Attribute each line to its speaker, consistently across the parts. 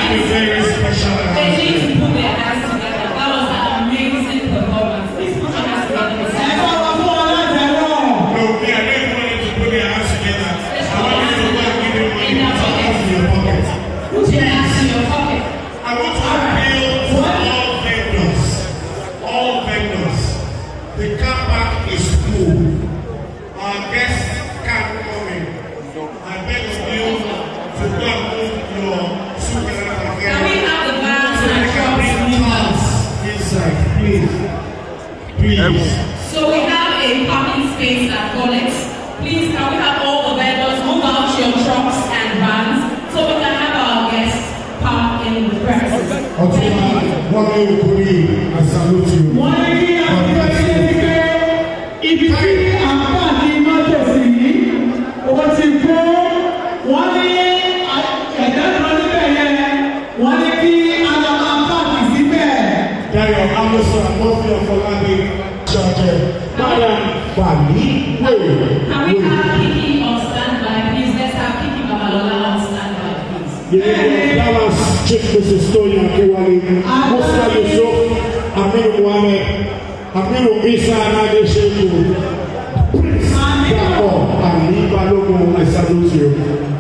Speaker 1: a very special
Speaker 2: They need
Speaker 1: announcement.
Speaker 2: to put their hands together. That was an amazing performance. Please put your hands together. for
Speaker 3: Ẹ
Speaker 2: Sam.
Speaker 3: bá wa fún wọn láti ẹ̀rọ.
Speaker 1: No, me, I don't want you to put your hands together. I want you to go and give them money put your hands in your pocket.
Speaker 2: Put your hands in your pocket.
Speaker 1: I want to appeal to all vendors. All vendors. The car park is full. Our guests can't come in. I beg of you to go and move your super
Speaker 2: Can we have the vans
Speaker 1: So
Speaker 2: and
Speaker 1: they can
Speaker 2: trucks
Speaker 1: bring
Speaker 2: move
Speaker 1: cars
Speaker 2: out?
Speaker 1: inside, please. Please.
Speaker 2: So we have a parking space at Colex. Please, can we have all the vendors move out your trucks and vans so we can have our guests park in the premises?
Speaker 1: Ọtúnba Wọlé Okòrí, I salute you.
Speaker 3: Wọ́n ní kí àgbẹ̀ ṣe ti pé ibi tí àǹfààní mọ́tò sí yìí, ó ti kó. Wọ́n ní ẹ̀dá kan níbẹ̀ yẹn. Wọ́n ní kí àlọ́ àǹfààní síbẹ̀.
Speaker 1: Dayo Amusa Mọ́fí Ọ̀fọlábí Ṣọ̀jẹ̀ Madam Fàmí Wèrè.
Speaker 2: Can we have Kiki on standby, please? Let's have Kiki Babalola on standby, please.
Speaker 1: Yeah, that was Chief Mrs. Tony Akewale, Musa Yusuf, Aminu Muhammad, Aminu Isa Anade Sheku, Prince Dapò, Ali Balogun, I salute you.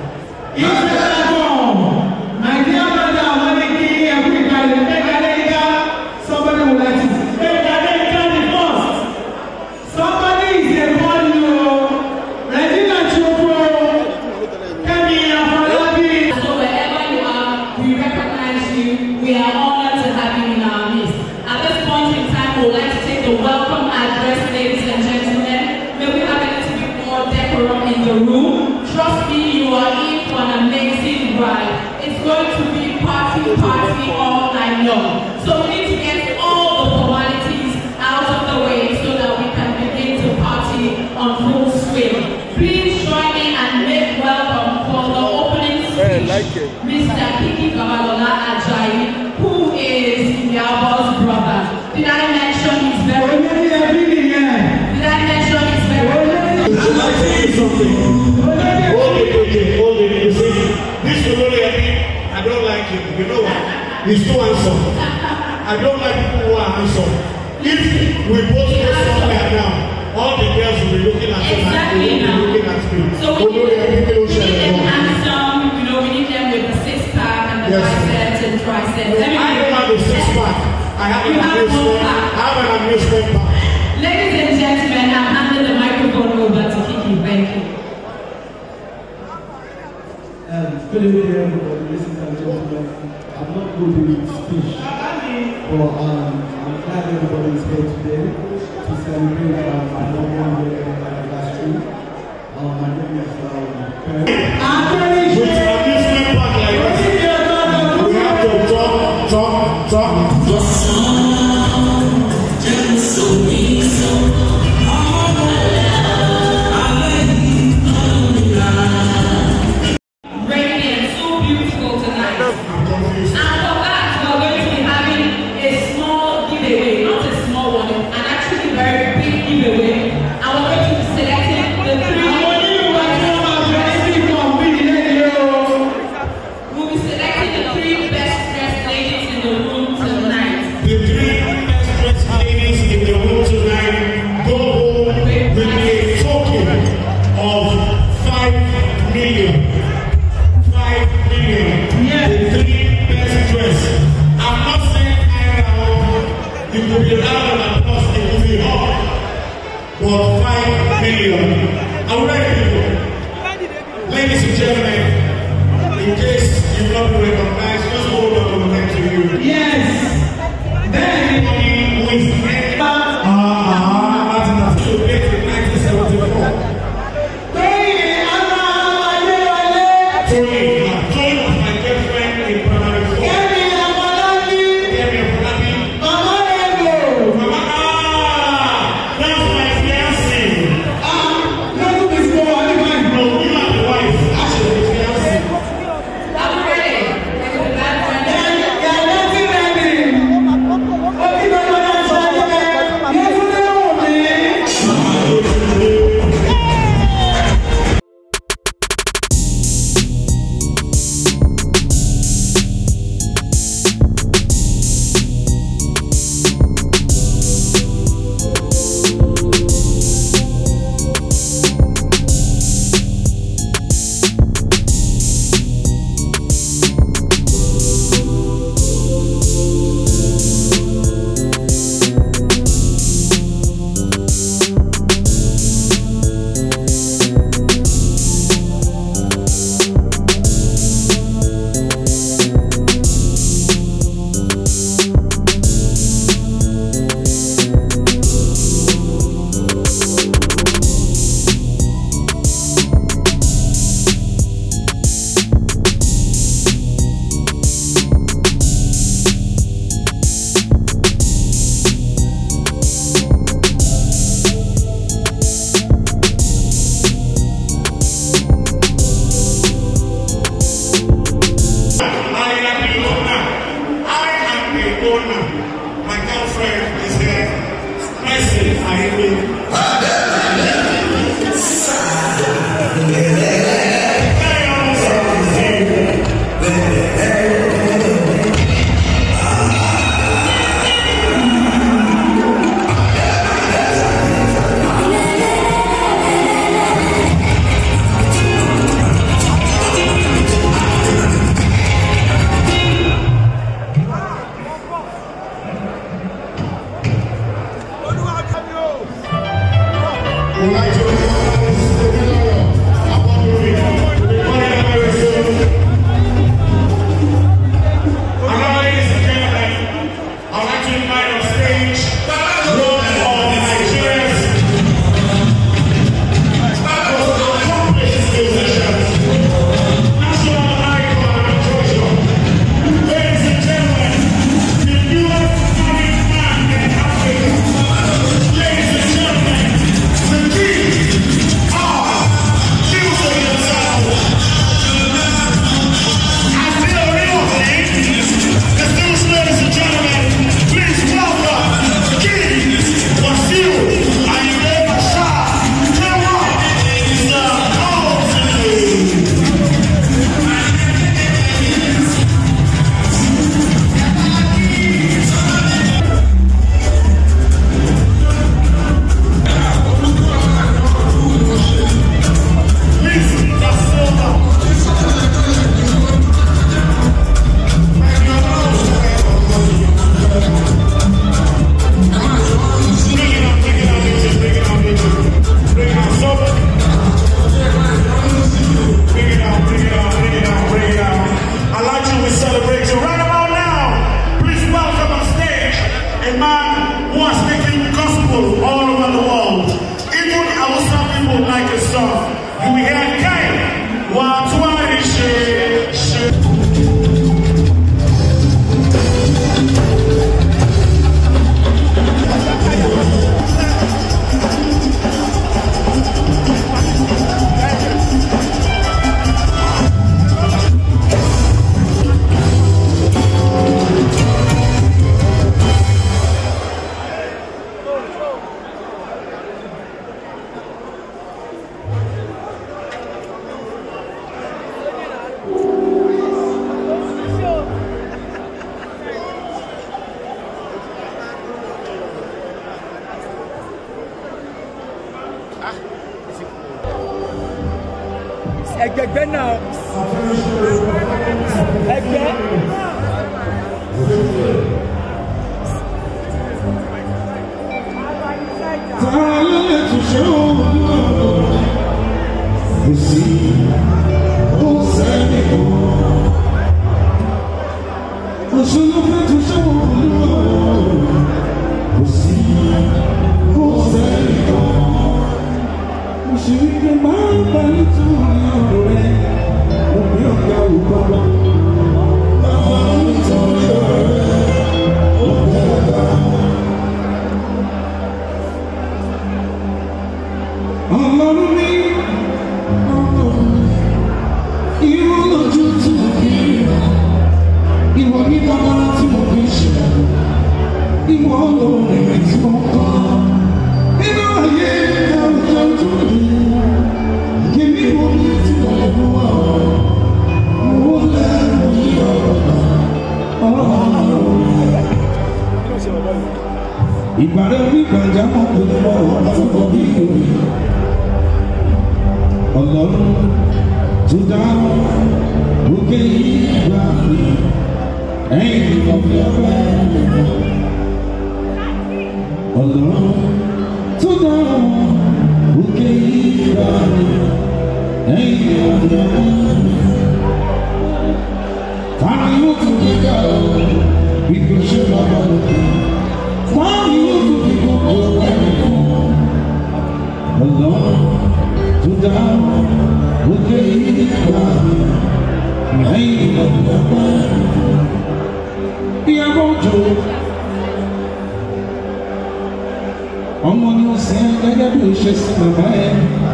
Speaker 2: So wherever you are, we recognize you. We are honored to have you in our midst. At this point in time, we would like to take the welcome address, ladies and gentlemen. May we have a little bit more decorum in the room. Trust me, you are in for an amazing ride. It's going to be party, party all night long. So we need to get all the formalities out of the way so that we can begin to party on full swing. Please join me and make welcome for the opening speech, Mr. Kiki Babalola Ajayi, who is Yabo's brother. Did I mention he's very Did I mention he's very
Speaker 1: Can I tell you something? Hold it, okay, hold it. You see, this will only happen. I don't like him. You know what? He's too handsome. I don't like people who are handsome. If we both go somewhere now, all the girls will be looking at him and they
Speaker 2: Exactly
Speaker 1: will
Speaker 2: now.
Speaker 1: be looking at me.
Speaker 2: So we
Speaker 1: Olórí
Speaker 2: need,
Speaker 1: ẹbí kí ló
Speaker 2: we need
Speaker 1: ṣẹlẹ̀
Speaker 2: them
Speaker 1: náà?
Speaker 2: handsome, you know, we need them with the six pack and the
Speaker 1: Yes.
Speaker 2: biceps and triceps. Let me
Speaker 1: I don't have a six pack. I have an
Speaker 2: You have one
Speaker 1: amusement.
Speaker 2: pack.
Speaker 1: I have an amusement pack.
Speaker 2: Ladies and gentlemen, I'm handing the microphone over to Kiki. Thank you.
Speaker 4: Um, good evening, everybody. Ladies and gentlemen, I'm not good with speech, but um, I'm glad everybody is here today to celebrate um, my one year anniversary. Um, my name is um, Kurt.
Speaker 1: With amusement pack like this, we have to talk, talk, talk, talk.
Speaker 2: Radiant, so beautiful tonight. And for that, we're going to be having a small giveaway, not a small one, an actually very big giveaway. And we're going to be selecting the three. We'll be selecting the three best dressed ladies in the room tonight.
Speaker 1: The three best dressed ladies in the room tonight go home with a token of five million. Five million. The three best dressed. I'm not saying I now. It will be loud and applause. It will be hot. But five million. Are we ready, people? Ladies and gentlemen, in case you've not been recognized, just hold on to the next to you.
Speaker 3: Yes. Then Tóyìn Adéwálé, Kẹ́mi Afọlábí, Màmá Ego, ah, lọ́dún mi sọ wà nígbà yìí.
Speaker 2: Are we ready? Is the band ready?
Speaker 3: Yàrá ti rẹ̀ ni.
Speaker 5: ẹgbẹgbẹ náà ẹgbẹ.
Speaker 1: Ta ló lè tún ṣe òun náà? Kò sí, kò sẹ́ni kan. Kò sí ló fẹ́ tún ṣe òun náà. Kò sí, kò sẹ́ni kan. Mo ṣe wípé máa ń bá nítorí ọ̀rọ̀ rẹ̀. Mo bí ọ̀gá òkú lọ. Bàbá nítorí ọ̀rọ̀ rẹ̀. Mo bí ọ̀gá. Ọlọ́run mi, ọlọ́run mi, ìwọ lójú tí mo fi rí, ìwọ ní dábàá tí mo fi ṣe, ìwọ lórí mi tí mo kọ́. Nínú ayé àwùjọ tó rí, kìíní wo ni tí mo lè mú wá ọ? Mo lẹ́nu yí ọ̀rọ̀ náà, ọlọ́run mi. Ìbàdàn onígbàjá mọ̀ pé mo wà lọ́wọ́ bí òye ọlọ́run tó dá òkè ìgbà mi ẹ̀yìn ọ̀fẹ́ ọ̀fẹ́ ọlọ́run tó dá òkè ìgbà mi ẹ̀yìn ọ̀fẹ́ ọ̀fẹ́ táwọn yóò tún gbé ká ọ bí kò ṣe bàbá lókè táwọn yóò tún fi gbogbo ẹ̀mí fún ọlọ́run to down with the rain of the Bí a bọ̀ jò, ọmọ ni ó sin gẹ́gẹ́ bí ó ṣe sin bàbá ẹ̀.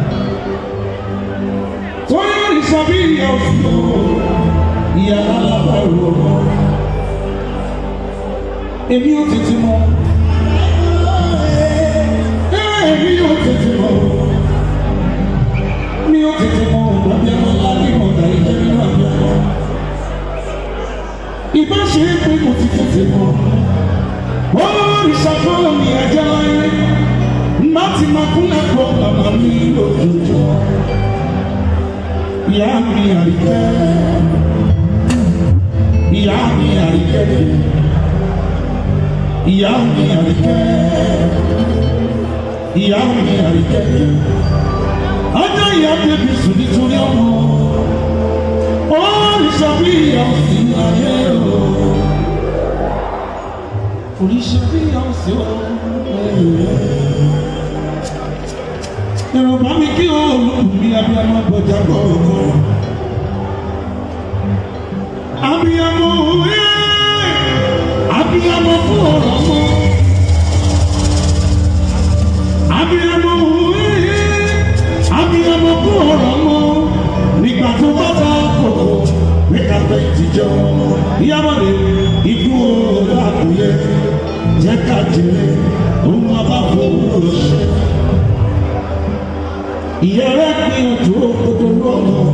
Speaker 1: Tóyá ìsọ bí ìyá òfin o, ìyá alábàárò ọmọ. Èmi ò tètè mọ̀. Èmi ò tètè mọ̀ mi ò tètè mọ ọ̀gbọ́n bí ẹmọ lábí ọ̀dà ìjẹ́ nínú àbí ọmọ. Ìbá ṣe é pé mo ti tètè mọ. Olùṣàkóso mi ẹ̀jẹ̀ láyé. Má ti máa kúnlẹ̀ kó bàbá mi lójoojúmọ́. Ìyá mi àríkẹ́. Ìyá mi àríkẹ́. Ìyá mi àríkẹ́. Ìyá mi àríkẹ́ ọjọ́ ìyá bèbí sùn nítorí ọmọ ó ń sọ bí ìyá òsì ayé o oríṣi bí ìyá òsì o yorùbá mi kí o olùkùnmí abiyamọ gbọjà gbọgbọ abiyamọ òwe abiyamọ fún ọ̀rọ̀ mọ abiyamọ òwe abiyamọ kú ọ̀rọ̀ mọ́ nígbà tó bá ta kòkò ní káfẹ́ ìtìjọ́ ìyábọ̀dé ikú ọ̀rọ̀ àkúyẹ jẹ́ ká jèrè òun abá fowó ṣe. ìyá rẹ̀ gbìyànjú òkòtò lọ́nà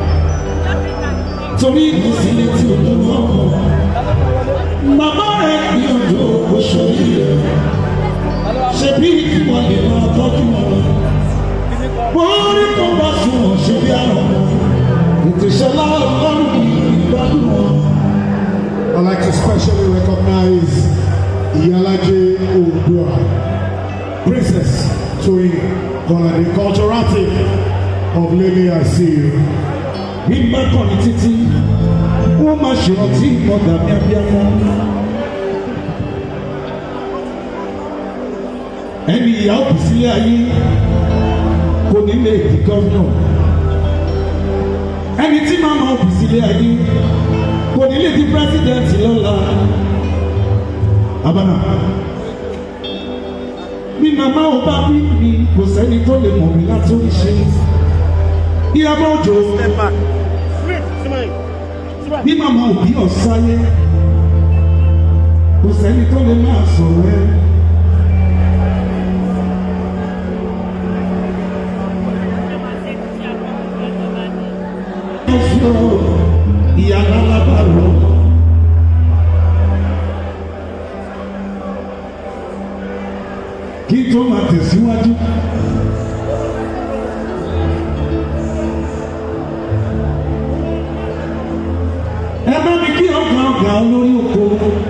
Speaker 1: torí ìkùsílẹ̀ tí ojú lọ́nà bàbá rẹ̀ gbìyànjú òṣèré rẹ̀ ṣe bí ìtumọ̀ lè máa tọ́jú wọn orí tó bá sunwọ̀n ṣe bí àrùn ètò ìṣẹ̀lá ọlọ́run ìgbádùn wọn.
Speaker 6: I'd like to specially recognize Iyalaje Odua, Princess Toyin Kolade, culturati of Lele I see you.
Speaker 1: bí mẹ́kàn ní títí wọ́n máa ṣèrántí ìmọ̀gà ní abíyámọ́. ẹni ìyá òbí sílé ayé kò ní lè di gómìnà ẹni tí màmá òbí sílé ayé kò ní lè di pírẹsidẹ́ǹtì lọ́la abana bí màmá ò bá bí mi kò sẹ́ni tó lè mọ̀ mí láti oríṣi ìyàbọ̀ òjò bí màmá òbí ọ̀sáyé kò sẹ́ni tó lè máa sọ̀rọ̀ ẹ́. ìyá lálábàárò. kí tó máa tẹ̀síwájú.
Speaker 3: olórí oko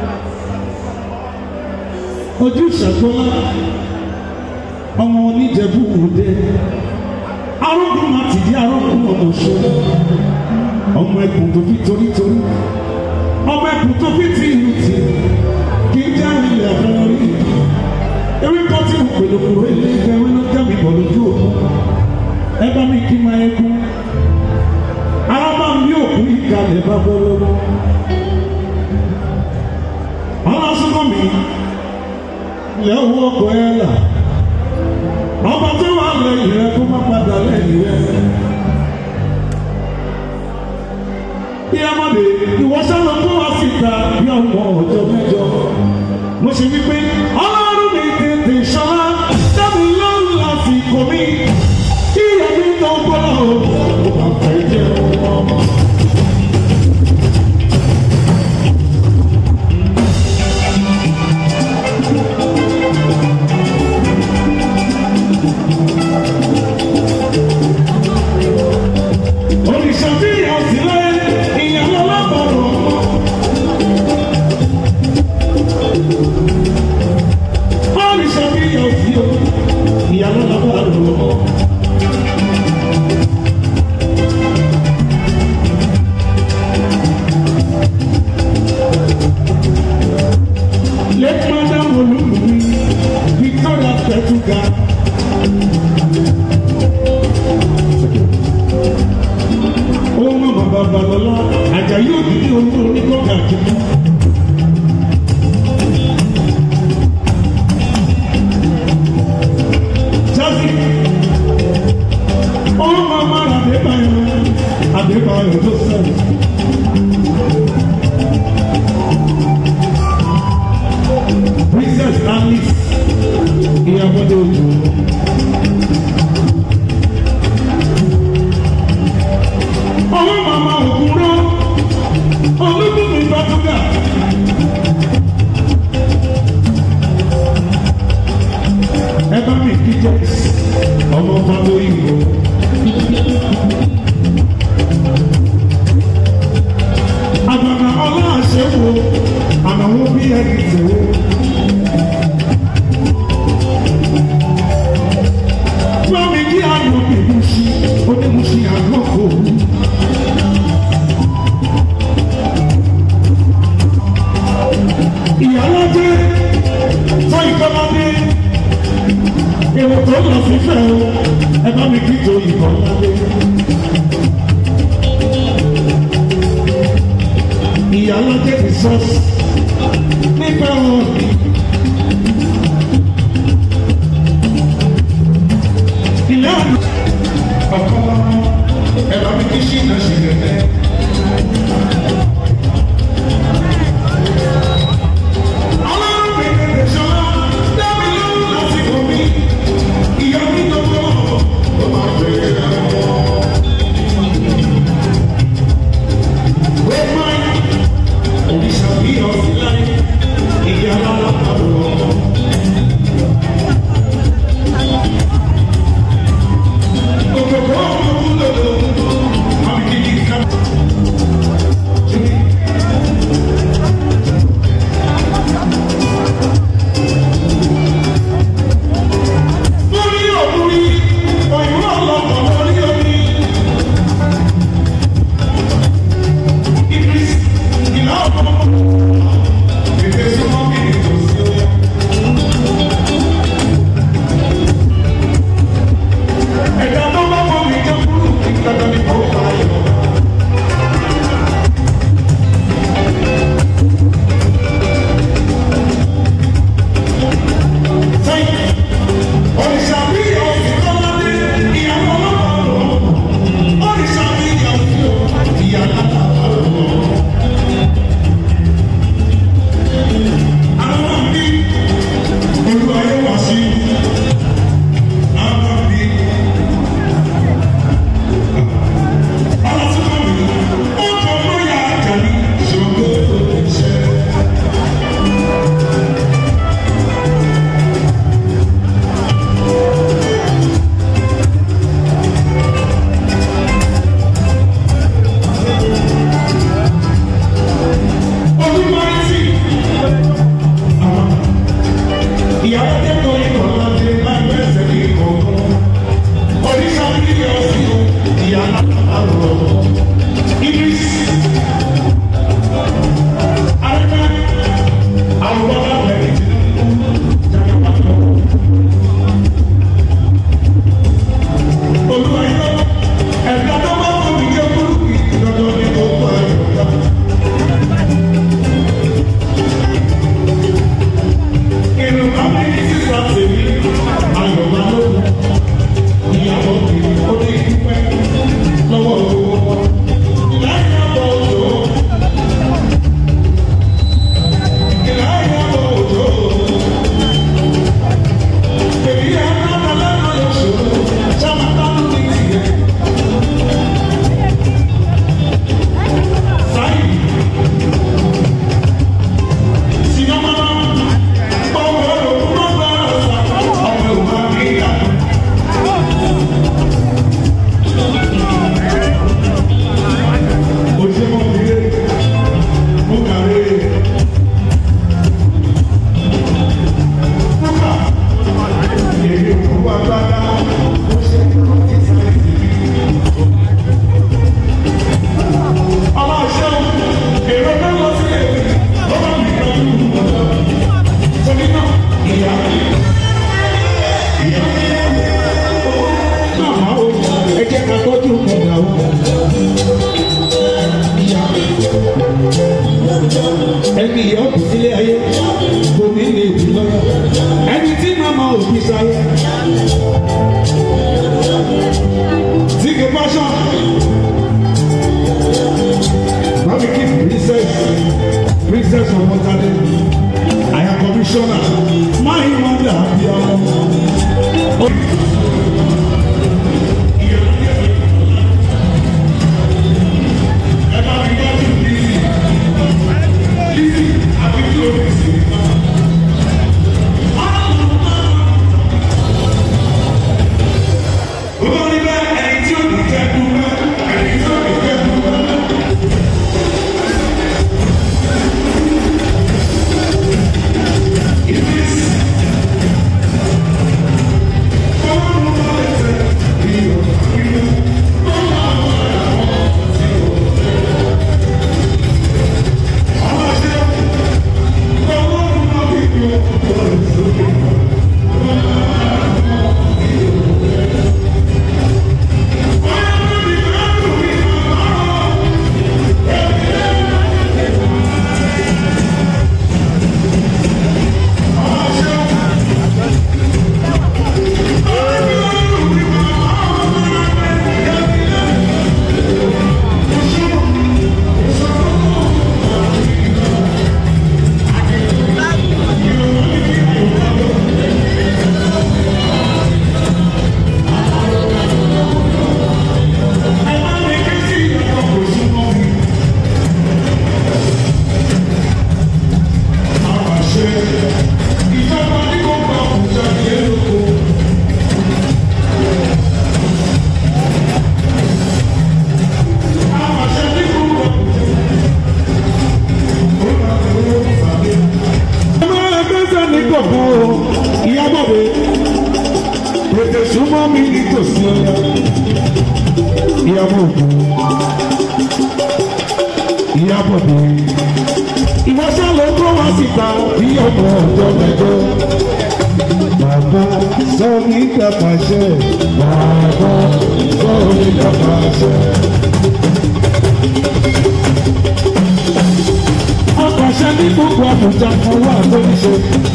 Speaker 3: ojú ìṣàgbọ́lá ọmọ oníjẹ̀bú òde arógun máa ti di arógun ọmọ ṣọlá ọmọ ẹkùn tó fi torítorí ọmọ ẹkùn tó fi ti ìlú ti kì í já ilẹ̀ fún orí ewé kan tí mo pèlò kúrò ilé ìgbẹ́ ewé ló já mi bọ̀ lójú òkú ẹ bá mi kí máa ẹkún ara máa ń bí òkú ìkàlẹ̀ bá bọ́ lọ́wọ́ ọlọ́sùnkọ́ mi lẹ́wọ́ ọkọ̀ ẹ̀ là ọba tó wà lẹ́yìn rẹ kó má padà lẹ́yìn rẹ. bí amọ̀dé ìwọ sábà tó wá síta bí ọmọ ọjọ́ mẹ́jọ. mo ṣe wípé ọlọ́run mi tètè ṣọlá dábì lọ́rùn lásìkò mi kí ẹbí tó gbọ́dọ̀ ó bá fẹ́ jẹ́ ọmọ. Oníṣàfihàn sílẹ̀ ìyàwó lábọ̀rọ̀ ọmọ. Oníṣàfihàn sí o ìyàwó lábọ̀rọ̀ ọmọ. Lẹ́kọ̀ọ́dá olúmi Victoria Petuga. ohun ọmọ bàbá lọlá àjàyí òdìdí ohun onígbọ̀ngàn àjẹmọ́. jásí ohun ọmọ àdébáyọ àdébáyọ tó sẹ́yìn. princess alice ìyàwó de ojú. ọwọ́ màmá òkúrọ́ olúbùnmi bàtúgà. ẹ bá mi kí jẹ́ ọmọ fáwọn ìwò. àgbàgbà ọlọ́àṣẹ wo àmàwọ́ bí ẹni tẹ̀wọ́. wọ́n mi kí àná ìmúṣí onímúṣí àná kò wú. ìyálọ́jẹ́ tó ìkọ́ládé èrò tó lọ sí fẹ́ o ẹ bá mi kí tó ìkọ́ládé. ìyálọ́jẹ́ ti sọ́ọ̀sì nípa wọn. ilé àná ọ̀kọ́ ẹ bá mi kí sí ìdásí rẹ̀ bẹ́ẹ̀. Thank ẹni ìyá òkú sílé ayé kò ní lè bí lọ́yà ẹni tí màmá òbí sáyé tí kò fáṣọ bámi kí princess princess ọmọtadé àyà kọmíṣọ́nà máa ń wọ́n dà bí ọmọ. Tètè súnmọ́ mi nítòsí ọ̀la. Ìyàwó òkú. Ìyàbọ̀ dé. Ìwọ́sẹ̀ ló kó wá síta bí ọmọ ọjọ́ mẹ́jọ. Bàbá sọ nígbà pàṣẹ. Bàbá sọ nígbà pàṣẹ. Apàṣẹ ní gbogbo àbújá kan wà lórí ṣe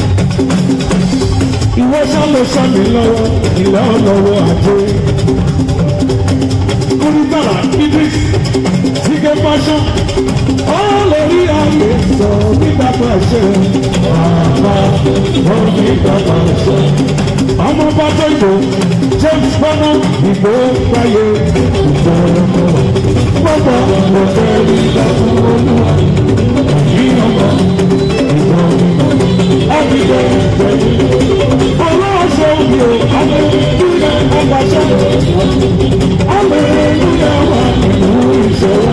Speaker 3: ìwọ sálọ sami lọ́wọ́ ìlà ọlọ́wọ́ àjẹ. Kúrúdàrà Idris Sike Fashion ọlọ́rí ayé sọ nígbà tó ẹ̀ṣẹ̀ bàbá wọn nígbà tó ẹ̀ṣẹ̀. Ọmọ bàtà ìbò James Bọ́nà ìbò gbáyé ìjọba. Gbọ́dọ̀ mo fẹ́ rí ìdàgbọ́ olúwa. Ẹ̀yìn ọmọ ìjọba. Everyday, ọlọ́ọ̀ṣọ́ mi ò hallelujah ọgbàṣẹ́ hallelujah wà nínú ìṣòro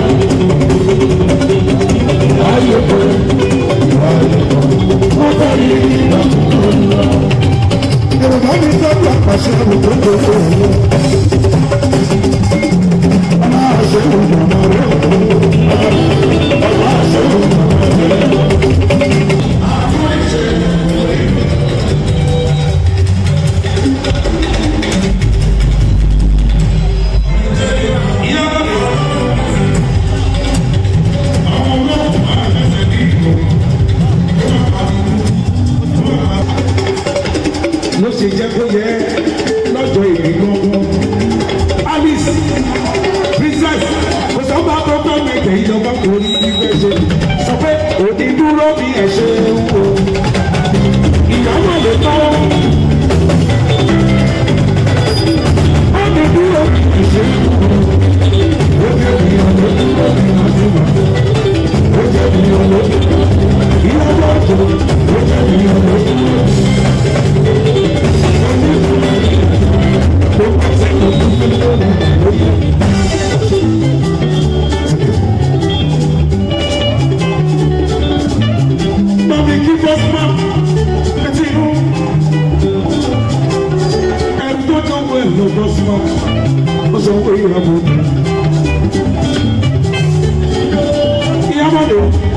Speaker 3: ayé pé ayé pé wọ́n bá rí ìgbà tó lọ. Yorùbá mi tọ́jú àpàṣẹ àbùkù tó tó lọ. Aláàṣẹ òyìnbó rẹ̀ aláàṣẹ òyìnbó rẹ̀. ló ṣe jẹ́ kó yẹ lọ́jọ́ ìbí gbọ́ngbọ́n. alice princess kò sọ́ba tó fẹ́ mẹ́tẹ̀ ìjọba kò ní ìfẹ́ ṣe sọ pé òní dúró bí ẹ̀ ṣe ń wo ìyàwó lè tọ́. òní dúró bí ẹ̀ ṣe ń wo ó jẹ́ ìyàn ló dúró bí wọ́n ti wà ó jẹ́ ìyàn ló ìyàwó ọ̀tún ó jẹ́ ìyàn ló dúró. Mami kí bọ́sùmá etí inú. Ẹni tó tó wọ ẹ̀lọ́ bọ́sùmá, ó sọ wọ ìyàwó mi. Ìyàwó mi.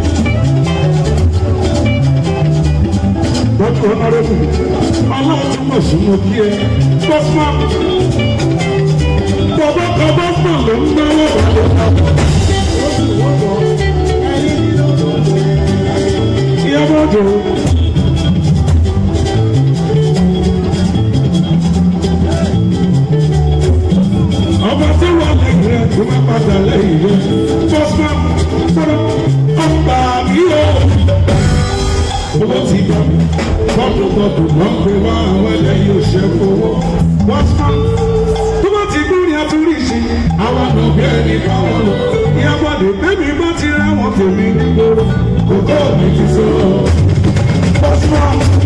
Speaker 3: Dọ́kítà Ọ̀nàrẹ́bù, ọlọ́run tún mọ̀ sí mo kí ẹ. Bọ́sùmá. Bọ̀bọ̀ kan bọ́sùmá ló ń náwó.
Speaker 5: Bọ́dù bọ́dù wọ́n pè wá àwọn ẹlẹ́yìn òṣèlú owó. Wọ́n sọ tó bá ti gbúrí àtúrísí àwọn àgbẹ̀ ẹni káwọn lọ. Ìyàbọ̀dé bẹ́mi bá ti ráwọn tèmi nígboro. Kò tó mi ti sọ. Wọ́n sọ.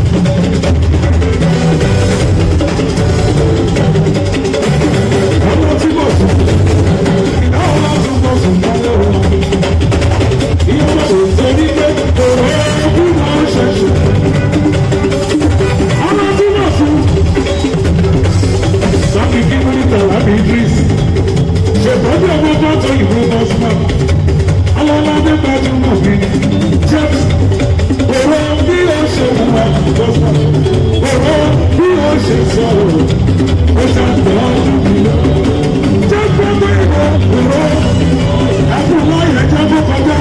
Speaker 5: Ọmọ tí mo sùn, ìdáwọ̀ lọ́sùn mo sùn lọ́wọ́ wọn. Ìyàwó òṣèré pé òun ẹ̀kú máa ń ṣẹ̀ṣẹ̀. Ọmọ tí mo sùn. Sọ́kì kí wọ́n ní tẹ̀lá bí Idris. Ṣètọ́jú ọmọ tó tó ìwé Bọ́sùmọ̀. Àwọn ọmọdé gbajúmọ̀ bí James. Òrò bí ó ṣe wúwa Bọ́sùmọ̀. Òrò bí ó ṣe sọ̀rọ̀. Ó ṣàtọ́jú mi lọ. Jẹ́ gbogbo ìwọ òrò. Àbúrò yẹn jẹ́ kó kọjá.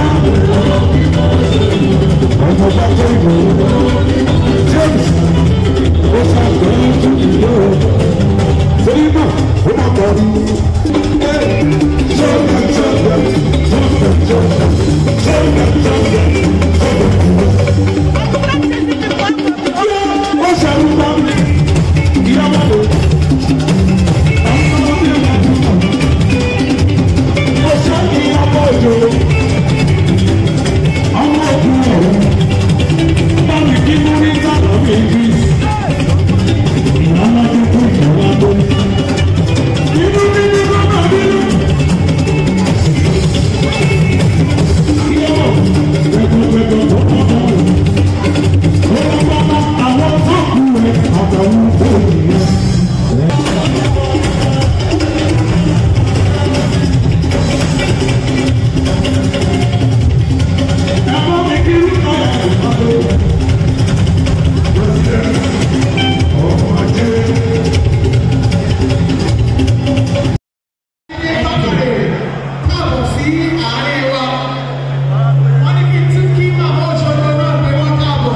Speaker 5: Ọmọ bá tó ìwọ òrò. James. Ó ṣàtọ́jú mi lọ. Torí náà, ó máa kọ́ ni. Sọ́ọ̀dà sọ́ọ̀dà sọ́ọ̀dà sọ́ọ̀dà sọ́ọ̀dà sọ́ọ̀dà sọ́ọ̀dà. Ó ṣàrùbá ìyáwó lò. Àwọn ọmọ mi máa dùn mọ́. Ó ṣàkí ọmọ òjò. Ọmọ òkú ọ̀rọ̀. Báwo kí mo rí sábà mi rí? Ìyáwó tó kú ìyàwó tó. Inú mi ní bàbá mi.
Speaker 3: káàbọ̀ sí àárín wa wọ́n ní kí n tún kí màmá òṣogbo náà pé wọ́n káàbọ̀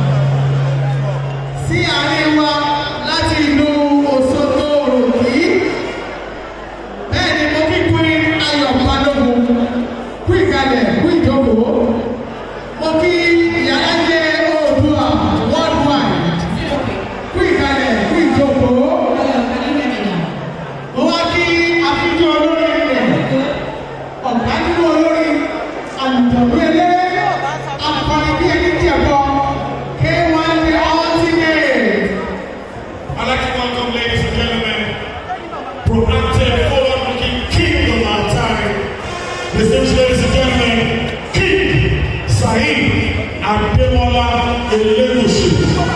Speaker 3: sí àárín wa láti ìlú Òṣogbo òròkì bẹ́ẹ̀ ni mo kí queen Ayọ̀ Balógun kú ìkàlẹ̀ kú ìjókòó mo kí ìyálájẹ Oòduà worldwide kú ìkàlẹ̀ kú ìjókòó mo wá kí àfijọ́ olórí rẹ̀ ọ̀gá nínú olórí àlùjọ̀gbé ilé akọni bí ẹni jẹ̀bọ K1 the ultimate.
Speaker 1: I'd like to welcome, ladies and gentlemen, proactive, forward-looking king of our time. Distinguished ladies and gentlemen, King Saheed Ademola Elegushi.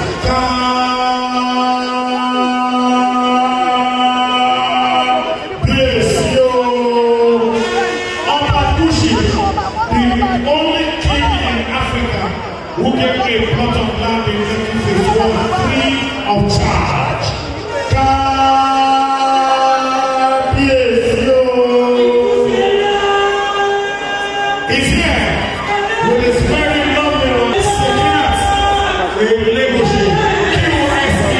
Speaker 1: Kábíyèsí o. Ọba Kushi, the only king in Africa who gave a plot of land in Lekki Phase One free of charge. Kábíyèsí o. He's here with his very lovely wife, Sekinat Elegushi, QSE,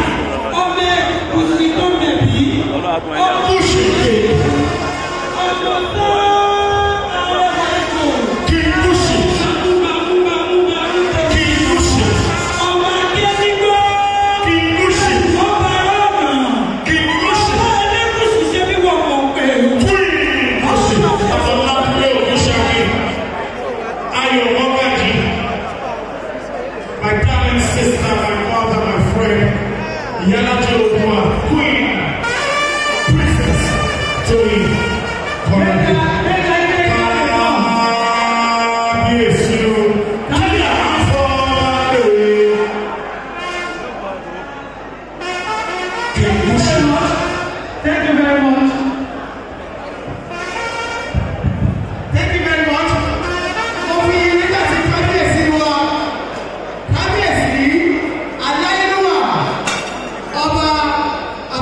Speaker 1: Kushi King, King Kushi, King Kushi, King Kushi, King Kushi. My darling sister, my mother, my friend, Yana Jodua, Queen, Princess, Tony, Kọ́ládé. Kábíyèsí o, káyà àfọ̀mọ́lẹ̀. Kìkúṣe.
Speaker 3: Thank you very much. Thank you very much. Mo fi nígbà tí kábíyèsí wa kábíyèsí aláìlúwà ọba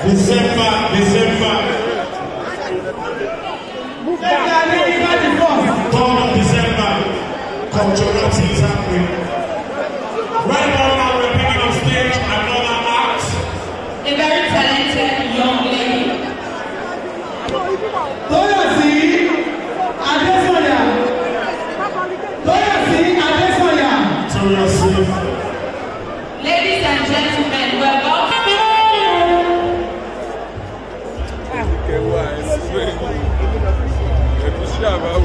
Speaker 1: December, December,
Speaker 3: Ẹ̀ka ní ìgbà tí fọ́.
Speaker 1: 3rd of December, cultural tea is happening. Right about now, we're bringing on stage another act.
Speaker 2: A very talented young lady.
Speaker 3: Tóyọ̀sí Adésọ̀yà. Tóyọ̀sí Adésọ̀yà.
Speaker 1: Seriously.
Speaker 2: Ladies and gentlemen, welcome.
Speaker 7: kẹwàá ẹsùn ẹgúsí àbáwò.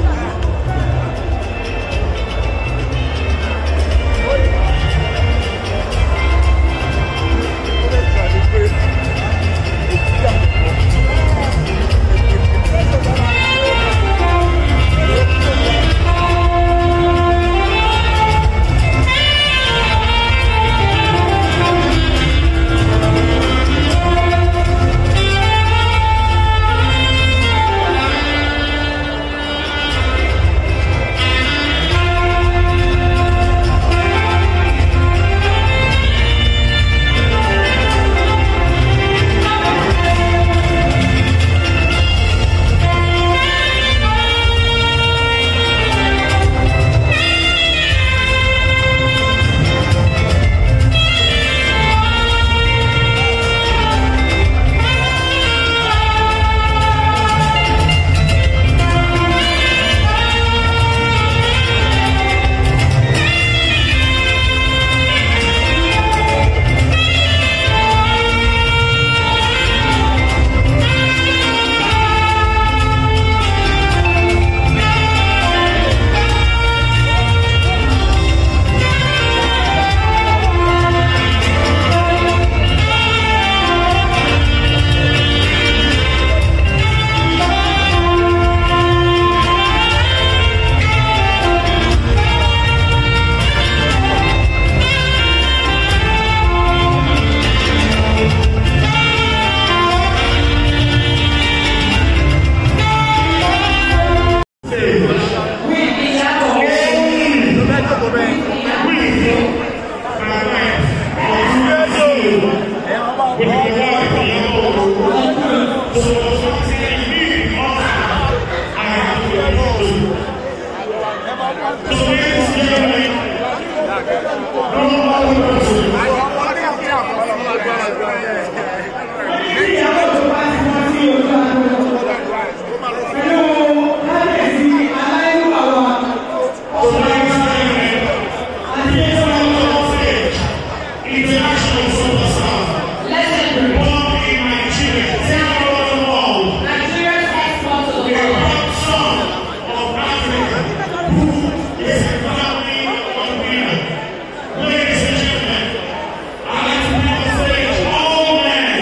Speaker 1: International superstar.
Speaker 2: Listen,
Speaker 1: Born in Nigeria. Take over the world.
Speaker 2: Nigeria's export to the
Speaker 1: A
Speaker 2: world.
Speaker 1: proud son of Africa who is a family of winner. Ladies and gentlemen, I'd like to bring on stage all men.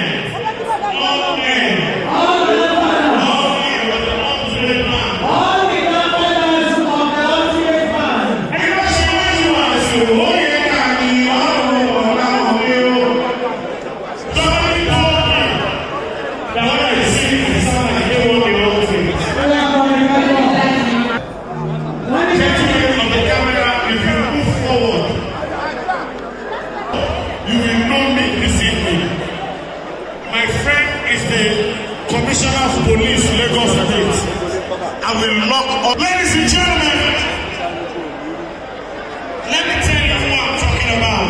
Speaker 1: All men. All men with the ultimate man.
Speaker 3: All the governors of the ultimate man.
Speaker 1: Ẹgbẹ́ ṣe wájú wá sí owó yẹn ká ní ọ̀rọ̀ ọ̀la òde o. Somebody told me that when I sing, it sound like they want the whole thing. Gentlemen of the camera, if you move forward, you will know me this evening. My friend is the Commissioner of Police, Lagos State. I will lock up. Ladies and gentlemen, let me tell you who I'm talking about.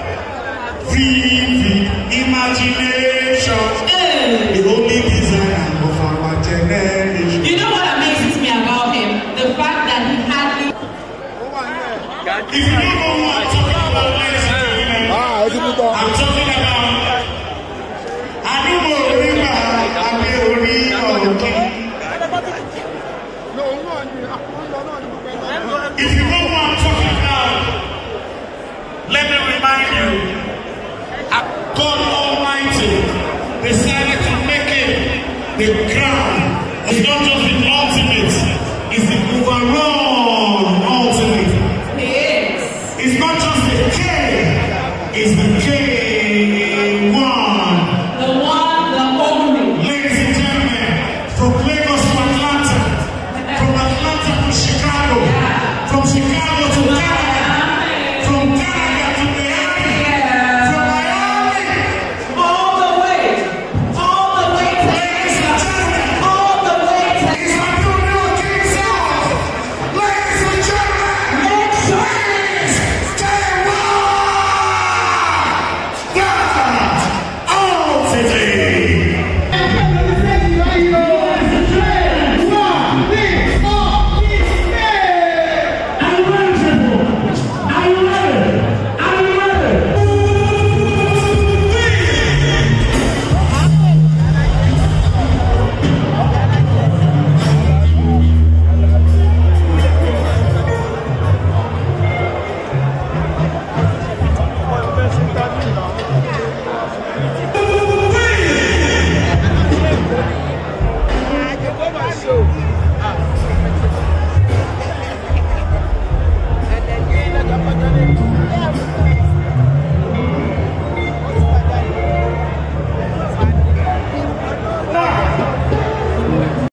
Speaker 1: Vivid imagination, the only designer of our generation.
Speaker 2: You know what amazes me about him? The fact that he hardly
Speaker 1: If you don't know who I'm talking about, ladies and gentlemen, I'm talking about Anubo Riba Abeori Oki. If you know who I'm talking about, let me remind you, God Almighty decided to make it the crown. It's not just